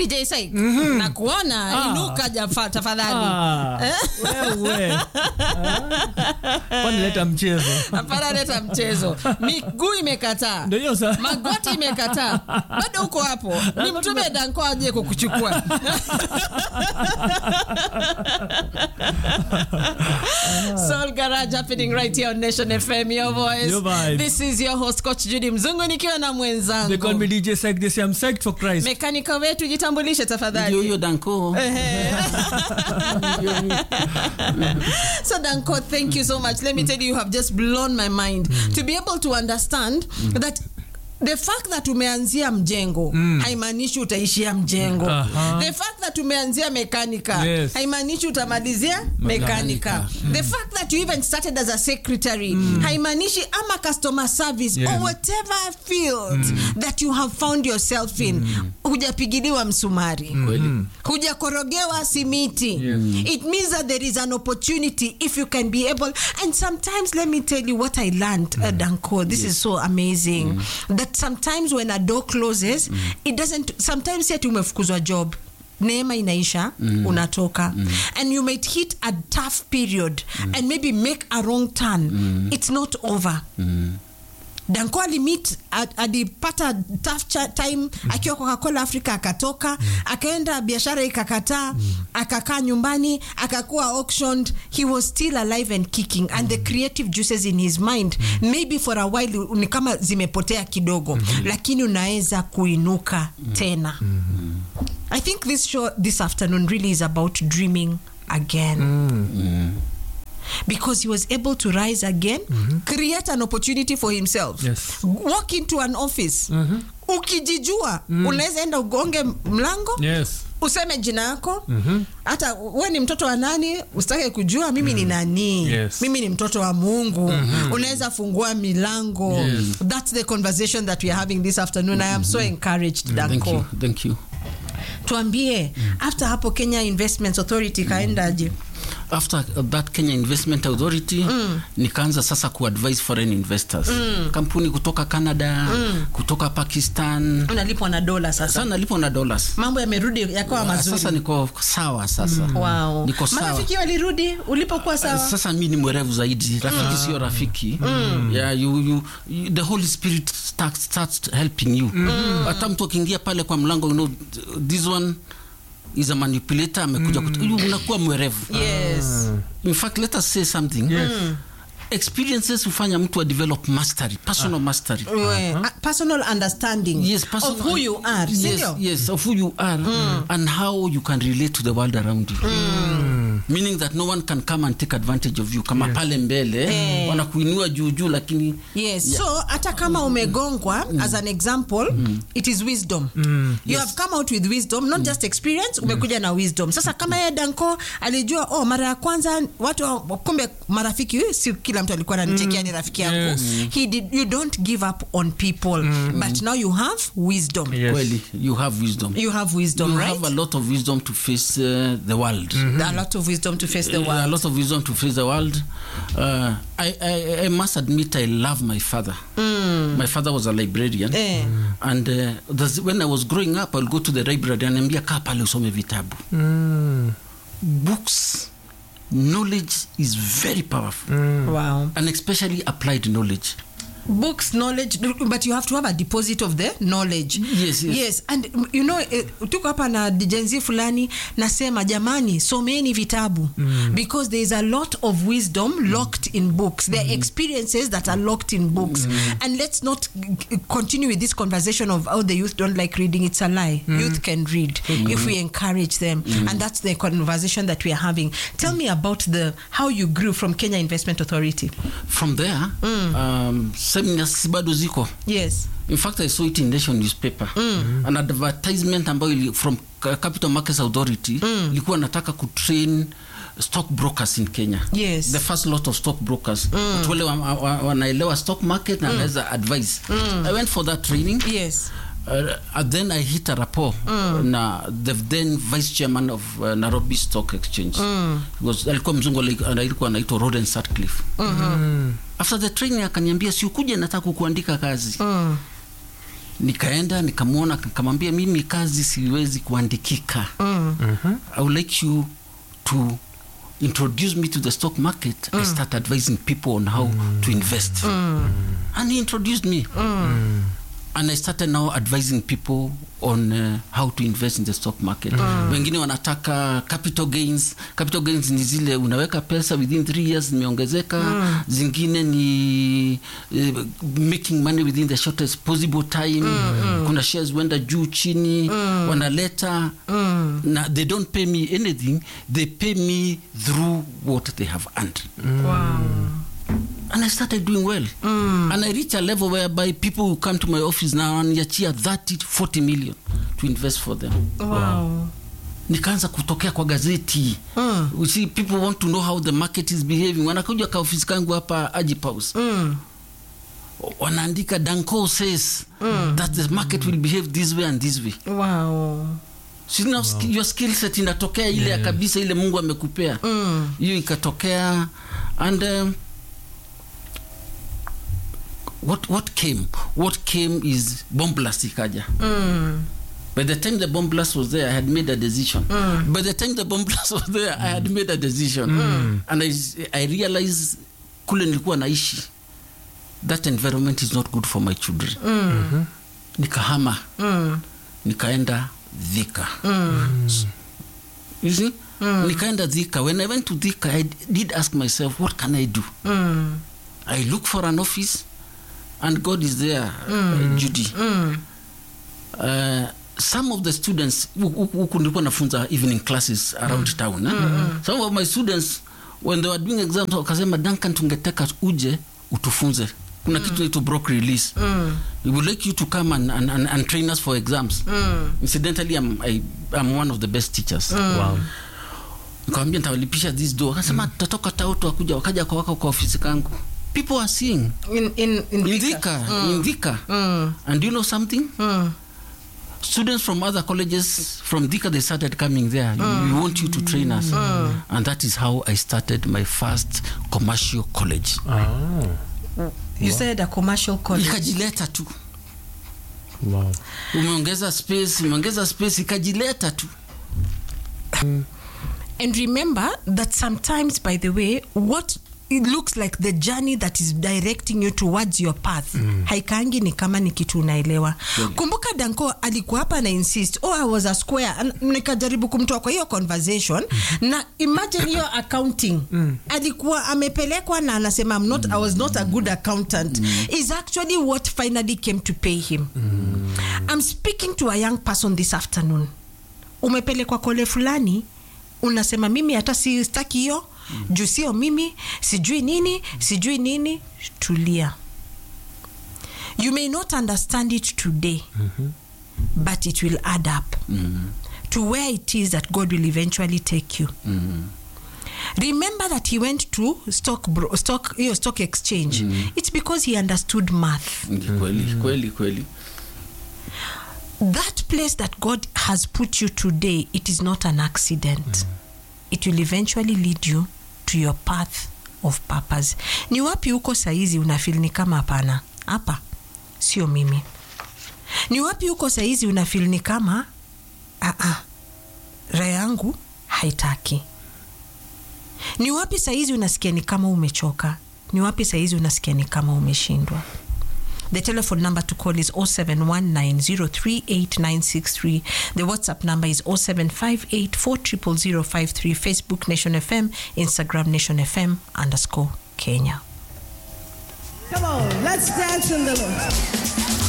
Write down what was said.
DJ Saik nakuona inuka jafa tafadhali Ah, wewe. Ah. Kwani leta mchezo hapana leta mchezo miguu imekataa ndio hiyo sa magoti imekataa bado uko hapo ni mtume danko aje kukuchukua Soul Garage happening right here on Nation FM your voice Your vibe. this is your host coach Judy Mzungu nikiwa na they call mwenzangu me DJ Psych they say I'm psyched for Christ mekanika wetu jitambulishe ndio tafadhali huyo danko So Danko, thank you so much. Let me tell you, you have just blown my mind to be able to understand that the fact that umeanzia mjengo haimaanishi utaishia mjengo Aha. the fact that umeanzia mekanika Yes. haimaanishi utamalizia mekanika the fact that you even started as a secretary haimaanishi ama customer service Yes. or whatever field that you have found yourself in hujapigiliwa msumari kweli hujakorogewa simiti it means that there is an opportunity if you can be able and sometimes let me tell you what i learned uh, danko this is so amazing that sometimes when a door closes it doesn't sometimes yet umefukuzwa job neema inaisha unatoka and you might hit a tough period and maybe make a wrong turn it's not over danko alimit a- alipata tough cha- time akiwa coca-cola africa akatoka akaenda biashara ikakataa akakaa nyumbani akakuwa auctioned he was still alive and kicking and the creative juices in his mind maybe for a while ni kama zimepotea kidogo lakini unaweza kuinuka tena i think this show this afternoon really is about dreaming again because he was able to rise again create an opportunity for himself Yes. walk into an office ukijijua unaweza enda ugonge mlango yes useme jina yako hata we ni mtoto wa nani usitake kujua mimi ni nani Yes. mimi ni mtoto wa mungu unaweza fungua milango Yes. that's the conversation that we are having this afternoon i am so encouraged thank danko you thank you tuambie after hapo kenya investments authority kaendaje after that kenya investment authority nikaanza sasa kuadvise foreign investors kampuni kutoka canada kutoka pakistan unalipwa na dola sasa sasa nalipo na dollars mambo yamerudi yakawa Ah, mazuri sasa niko sawa sasa wow. niko sawa marafiki walirudi ulipokuwa sawa sasa mi ni mwerevu zaidi rafiki sio rafiki yeah, you, you, you, the holy spirit starts, starts helping you hata mtu akiingia pale kwa mlango you know, this one is a manipulator amekuja kut- you unakuwa mwerevu yes in fact let us say something experiences hufanya mtu a develop mastery personal mastery We- a personal understanding yes, personal, of who you are yes, sindio yes of who you are and how you can relate to the world around you meaning that no one can come and take advantage of you kama pale mbele Eh. wanakuinua juu juu lakini yes so hata kama umegongwa as an example it is wisdom you have come out with wisdom not just experience umekuja na wisdom sasa kama yeye danko alijua oh mara ya kwanza watu wa- kumbe marafiki eh, si kila mtu alikuwa ananichekia ni rafiki yangu Yes. he did you don't give up on people but now you have wisdom Yes. kweli you have wisdom you have wisdom you right have a lot of wisdom to face uh, the world a lot of wisdom to face the Uh, a world lot of wisdom to face the world. Uh, I, I, I must admit, I love my father. My father was a librarian. Eh. And uh, there's- when I was growing up, I'll go to the library and ambia kaa pale usome vitabu. Books, knowledge is very powerful. wow And especially applied knowledge. books knowledge but you have to have a deposit of the knowledge Yes, yes. yes and mm, you know eh, tuko hapa na jenzi fulani nasema jamani someni vitabu because there is a lot of wisdom locked in books there are experiences that are locked in books and let's not g- g- continue with this conversation of how the youth don't like reading it's a lie youth can read if we encourage them and that's the conversation that we are having tell me about the how you grew from kenya investment authority From there, um, seminars bado ziko. yes In fact, I saw it in Nation newspaper. An advertisement ambayo ili, from Ca- Capital Markets Authority ilikuwa nataka kutrain stock brokers in Kenya. Yes. The first lot of stock brokers. Watu wale wa- wa- wanaelewa stock market na anaweza advise. I went for that training. yes Uh, and then I hit a rapport na the then vice chairman of uh, Nairobi Stock Exchange. He was alikuwa mzungu ali- alikuwa anaitwa Roden Sutcliffe. After the training akaniambia si ukuje nataka kukuandika kazi. nikaenda nikamwona nikamwambia mimi kazi siwezi kuandikika Mm. i would like you to introduce me to the stock market i start advising people on how to invest and he introduced me and i started now advising people on uh, how to invest in the stock market wengine wanataka capital gains capital gains ni zile unaweka pesa within three years zimeongezeka zingine ni uh, making money within the shortest possible time kuna shares huenda juu chini wanaleta na they don't pay me anything they pay me through what they have earned Wow. and I started doing well. And I reached a level whereby people will come to my office now and yachia 30 40 million to invest for them. Wow. Nikaanza kutokea kwa gazeti. Mm. You see, people want to know how the market is behaving. Wanakuja kwa ofisi kangu hapa Ajip House. Mm. Wanaandika Danco says that the market will behave this way and this way. Wow. So now sk- your skill set inatokea ile ya kabisa ile Mungu amekupea. Mm. hiyo ikatokea and um, what, what came what came is bomb blast ikaja Mm. by the time the bomb blast was there i had made a decision by the time the bomb blast was there i had made a decision and I, i realized kule nilikuwa naishi that environment is not good for my children Mm. nikahama Mm. nikaenda dhika you see nikaenda dhika when i went to dhika i did ask myself what can i do Mm. I look for an office, and God is there, uh, Judy. Mm. Uh, some of the students huku nilikuwa nafunza evening classes around town eh? some of my students when they were doing exams wakasema duncan tungetaka uje utufunze kuna kitu naitwa broke release we would like you to come and, and, and, and train us for exams incidentally I'm, I, I'm one of the best teachers Wow. nikawambia ntawalipisha this do wakasema tutatoka tautu wakuja wakaja kwa waka kwa ofisi kangu people are seeing In in in in Thika, in Thika. Mm. And do you know something? Mm. Students from other colleges from Thika, they started coming there. We want you to train us. And that is how I started my first commercial college. Oh. You said a commercial college. Ikajileta tu. Wow. Umeongeza space, umeongeza space, ikajileta tu. And remember that sometimes, by the way, what it looks like the journey that is directing you towards your path haikangi ni kama ni kitu unaelewa kumbuka danko alikuwa hapa na insist oh i was a square An- nikajaribu kumtoa kwa hiyo conversation na imagine hiyo accounting alikuwa amepelekwa na anasema I'm not, i was not a good accountant is actually what finally came to pay him i'm speaking to a young person this afternoon umepelekwa kole fulani unasema mimi hata sistaki hiyo mm. juu sio mimi sijui nini sijui nini tulia you may not understand it today mm-hmm. but it will add up Mm. to where it is that god will eventually take you Mm. remember that he went to stock, bro, stock, hiyo stock exchange it's because he understood math Ni Kweli, kweli, kweli. that place that God has put you today, it is not an accident. It will eventually lead you to your path of purpose. Ni wapi huko saizi unafil ni kama hapana, hapa sio mimi. Ni wapi huko saizi unafil ni kama ah ah, raha yangu haitaki. Ni wapi saizi unasikia ni kama umechoka? Ni wapi saizi unasikia ni kama umeshindwa? The telephone number to call is 0719038963. The WhatsApp number is 0758400053. Facebook Nation FM, Instagram Nation FM underscore Kenya. Come on, let's dance in the Lord.